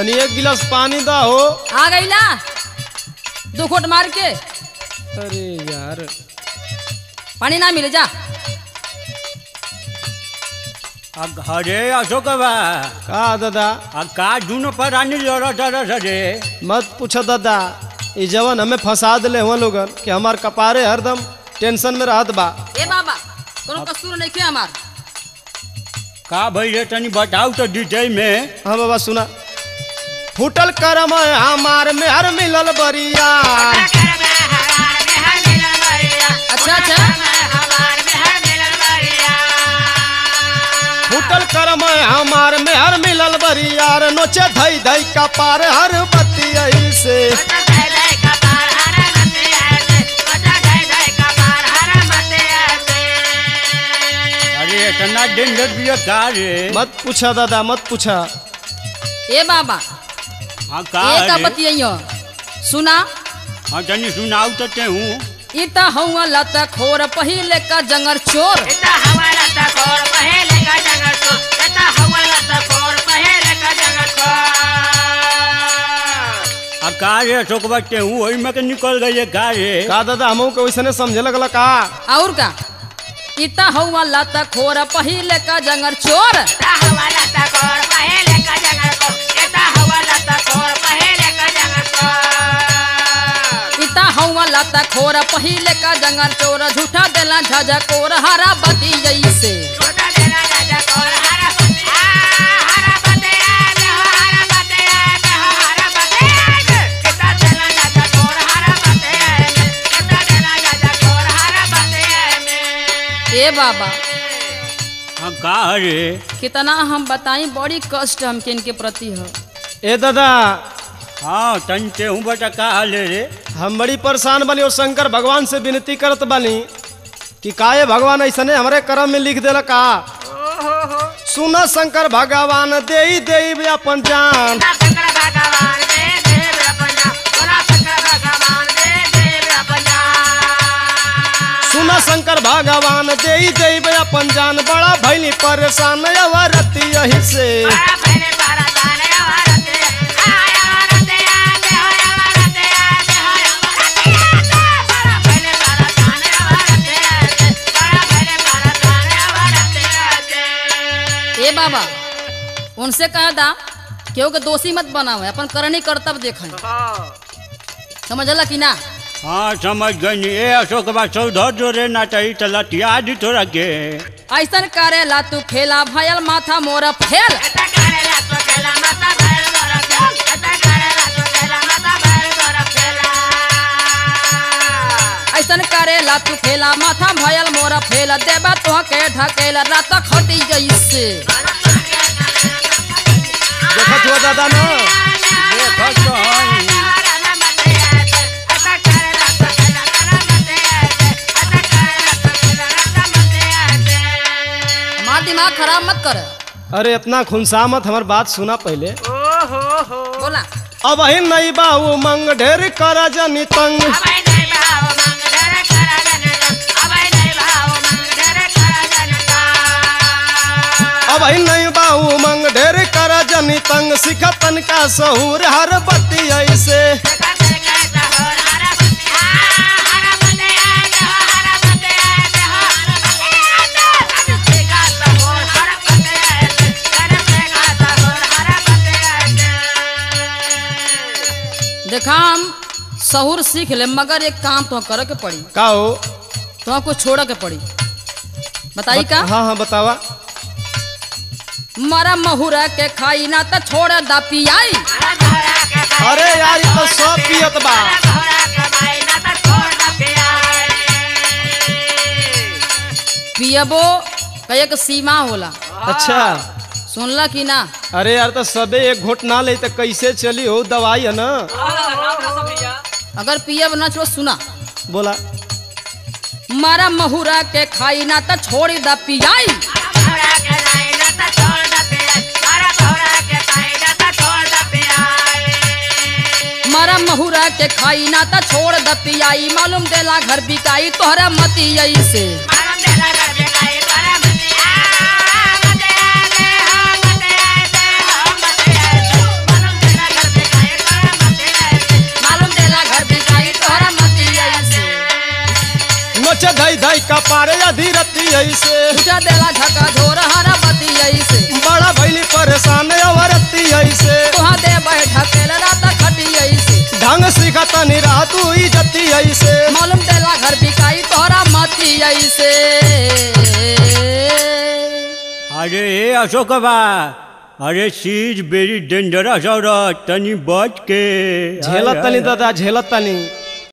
तनी एक गिलास पानी दा हो आ गई ना दो घोट मार के अरे यार पानी ना मिले जा आ घरे अशोकबा का दादा आ का दुनो परानी लड़ तरस रे मत पूछो दादा ये जवन हमें फंसा दिले हुआ लोगन कि हमार कपारे हरदम टेंशन में रहत बा ए बाबा कोनो कसूर नहीं खे हमार का भई रे तनी बताऊ तो डिटेल में हाँ बाबा सुना फूटल करम है हमार में हर मिलल बरिया अच्छा अच्छा फूटल करम है हमार में हर मिलल बरिया रे नोचे धई धई कपार हर बतिया से अरे इतना डेंजर भी का रे मत पूछा दादा मत पूछा ए बाबा हाँ का एक रे बतियो सुना हाँ तनी सुनाऊ तो ते हूँ ई त हौवा लत खोर पहिले का जंगर चोर आ का रे अशोकबा ते हूँ वही में के निकल गई का रे का दादा हमहू के वैसने समझे लगला का और का ई त हौवा लत खोर पहिले का जंगर चोर ई त हौवा लत खोर पहिले का जंगर चोर झूठा देला झझकोर हरा बती जैसे ए बाबा हाँ का रे कितना हम बताई बड़ी कष्ट हमके इनके प्रति हो ए दादा हाँ तनी ते हूँ बता का हाल है रे हम बड़ी परेशान बनी और शंकर भगवान से विनती करत बनी कि काये भगवान ऐसने हमारे कर्म में लिख देला का सुना शंकर भगवान दे दे अपन जान सुना शंकर भगवान दे दे अपन जान बड़ा भैली परेशान अवरती यही से ए बाबा उनसे कह दा केहू के दोषी मत बनावे अपन करनी कर्तव्य देखें समझला कि ना हाँ समझ गई ए अशोकबा चौधर जो रे ना चाहिए तो लटिया दी तोरा के ऐसन करेला तू खेला भयल माथा मोर फेल ऐसन करेला तू खेला माथा भयल मोर फेल देबा तो के ढकेल रात खटी जैसे देखत हुआ दादा ना देखत तो हई। हमार दिमाग खराब मत कर अरे इतना खुनसा मत हमार बात सुना पहले बोला अब ही नहीं बाबू मंग ढेर करा जनी तंग अब ही नहीं बाबू मंग ढेर करा जनी तंग सिखा तनका सहूर हर बत्ती ऐसे देखा हम सहूर सीख ले मगर एक काम तो करे के पड़ी का हो तो कुछ छोड़ के पड़ी बताई का हाँ हाँ बतावा मरा महुरा के खाई ना तो छोड़ दा पियाई अरे यार ये तो सब पियत बा पियबो का एक सीमा होला अच्छा सुनला कि ना अरे यार तो सबे एक घोट ना ले तो कैसे चली हो दवाई है ना अगर पियब ना छोड़ सुना बोला मारा महुरा के खाई ना तो छोड़ दा पियाई मारा महुरा के खाई ना तो छोड़ द पियाई मालूम देला घर बिकाई तोहरा मती से धई कपारे अधीरती ऐसे उठा देला झका झोर हरा बती ऐसे बड़ा भैली परेशान अवरती ऐसे तुहा दे बैठा केल रात खटी ऐसे ढंग सिखता निरा तू इजती ऐसे मालूम देला घर बिकाई तोहरा मती ऐसे अरे ए अशोक बा अरे सी इज वेरी डेंजरस औरत तनी बच के झेलत तनी दादा झेलत तनी